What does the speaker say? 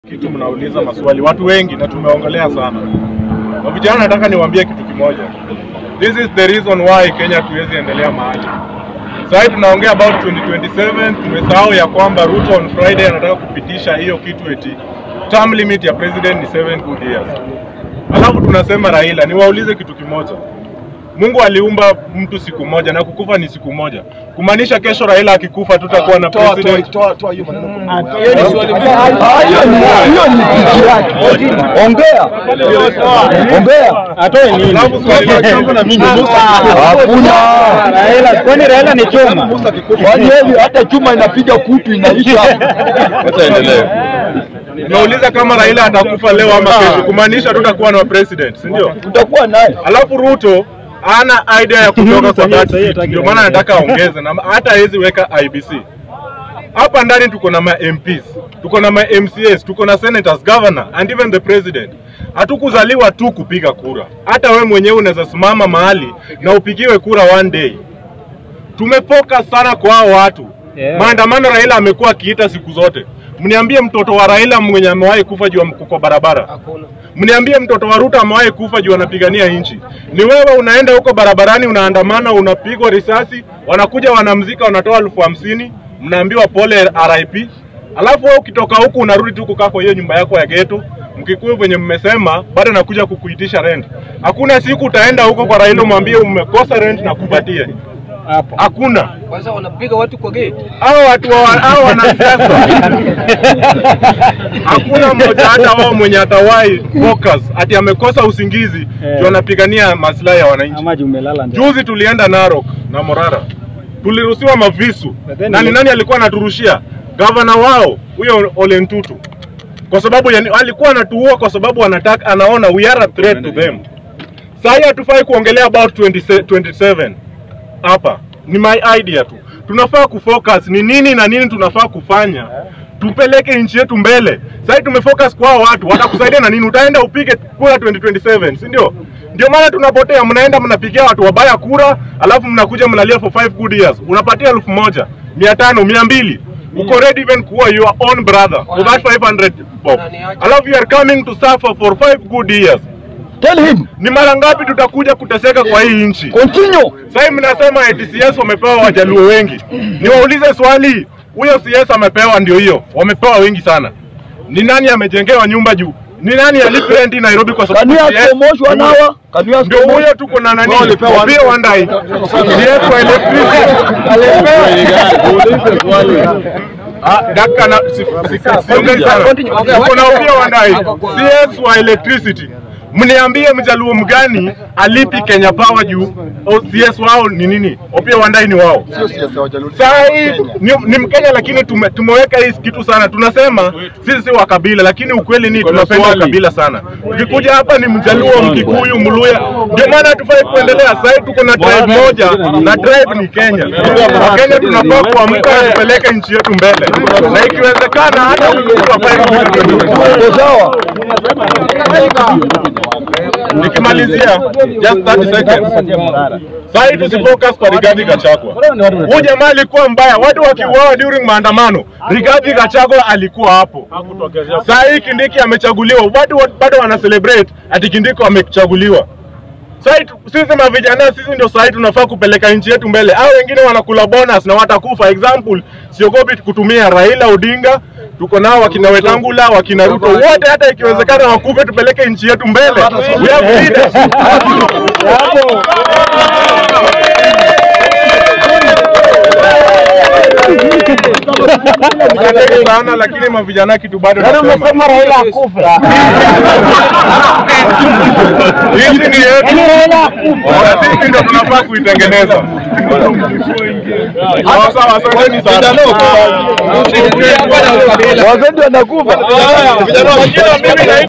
kitu mnauliza maswali watu wengi na tumeongelea sana. Na vijana, nataka niwaambie kitu kimoja. This is the reason why Kenya tuwezi endelea mahali. Sasa hivi tunaongea about 2027, tumesahau ya kwamba Ruto on Friday anataka kupitisha hiyo kitu eti term limit ya president ni 7 good years. Alafu tunasema Raila, niwaulize kitu kimoja. Mungu aliumba mtu siku moja na kukufa ni siku moja, kumaanisha kesho Raila akikufa tutakuwa na Toa, toa, president toa, toa hiyo maneno kwa mdomo Hiyo ni yako. swali Ah, hiyo ni- hiyo ni kitu yake. Ongea. Ongea. atoe nini? Alafu swali la changu na mimi Hakuna. Raila, kwani Raila ni choma? Kwani hivi hata chuma inapiga kutu inaisha. Nauliza kama Raila atakufa leo ama kesho, kumaanisha tutakuwa na president, si ndio? Tutakuwa naye. Alafu Ruto ana idea ya kutoka kwa that seat, ndio maana anataka aongeze na hata hawezi weka IBC. Hapa ndani tuko na ma MPs, tuko na ma MCAs, tuko na senators, governor and even the president. Hatukuzaliwa tu kupiga kura, hata we mwenyewe unaweza simama mahali na upigiwe kura one day. Tumefocus sana kwa hao watu Yeah. maandamano Raila amekuwa akiita siku zote. Mniambie mtoto wa Raila mwenye amewahi kufa juu ya mk- kwa barabara? Mniambie mtoto wa Ruto amewahi kufa juu anapigania nchi? Ni wewe unaenda huko barabarani, unaandamana, unapigwa risasi, wanakuja wanamzika, wanatoa elfu hamsini, mnaambiwa pole RIP, alafu wewe ukitoka huku unarudi tu kukaa kwa hiyo nyumba yako ya geto Mkikuyu venye mmesema bado nakuja kukuitisha rent. Hakuna siku utaenda huko kwa Raila umwambie umekosa rent na kupatie. Hapo. Hakuna. Kwanza wanapiga watu kwa gate. Hao watu wa- hao wanasiasa hakuna mmoja hata wao mwenye atawahi focus ati amekosa usingizi Eh. ndio anapigania maslahi ya wananchi. Ama juu umelala ndio. Juzi tulienda Narok na Morara, tuliruhusiwa mavisu But then na ni you- nani alikuwa anaturushia? Gavana wao huyo Ole Ntutu, kwa sababu yani, alikuwa anatuua kwa sababu anataka, anaona we are a threat to them. Sasa hatufai kuongelea about 20, 27 hapa, ni my idea tu. Tunafaa kufocus ni nini na nini tunafaa kufanya tupeleke nchi yetu mbele. Sasa tumefocus kwa hao watu, watakusaidia na nini? Utaenda upige kura 2027, si ndio? Ndio maana tunapotea, mnaenda mnapigia watu wabaya kura, alafu mnakuja mnalia for 5 good years, unapatia elfu moja mia tano mia mbili uko ready even kuwa your own brother for that 500 bob, alafu you are coming to suffer for 5 good years. Tell him. Ni mara ngapi tutakuja kuteseka kwa hii nchi? Continue. Sasa mnasema eti CS wamepewa wajaluo wengi. Niwaulize swali, huyo CS amepewa ndio hiyo, wamepewa wengi sana. Ni nani amejengewa nyumba juu? Ni nani alipi rent Nairobi kwa Can sababu you ask CS for Mosh one hour? Can you ask ndio for Mosh? huyo tuko na nani? Wao walipewa one- Pia Wandai. CS wa electricity. Ah, dakika na si- si- siongei sana. Tuko na Opiyo Wandai. CS wa electricity. Mniambie mjaluo mgani alipi Kenya Power juu o CS wao ni nini? Opiyo Wandai ni wao. Sio siasa wajaluo. Saa hii ni, ni Mkenya lakini tume, tumeweka hii kitu sana. Tunasema sisi si wa kabila, lakini ukweli ni tunapenda ukabila sana. Ukikuja hapa ni Mjaluo, Mkikuyu, Mluya, ndio maana hatufai kuendelea. Sasa hivi tuko na tribe moja na tribe ni Kenya. Wakenya tunafaa kuamka tupeleke nchi yetu mbele, na ikiwezekana hata wafai Uko sawa? Nikimalizia just 30 seconds. Sasa hivi tusifocus kwa Rigathi Gachagua. Huyu jamaa alikuwa mbaya, watu wakiuawa during maandamano, Rigathi Gachagua alikuwa hapo. Sasa hii Kindiki amechaguliwa, watu wa- bado wana celebrate ati Kindiki amechaguliwa. Sasa hii tu- sisi mavijana sisi ndio sasa hii tunafaa kupeleka nchi yetu mbele. Hao wengine wanakula bonus na watakufa. Example, siogopi kutumia Raila Odinga, tuko nao wakina Wetangula, wakina Ruto, wote hata ikiwezekana wakufe, tupeleke nchi yetu mbele. We have leaders. Asanteni sana, lakini mavijana kitu bado nasema Raila akufe. hizi ni yetu na sisi ndio tunafaa kuitengeneza. Sawa sawa, asanteni sana. Wazee ndio wanakufa. Vijana, mimi naitwa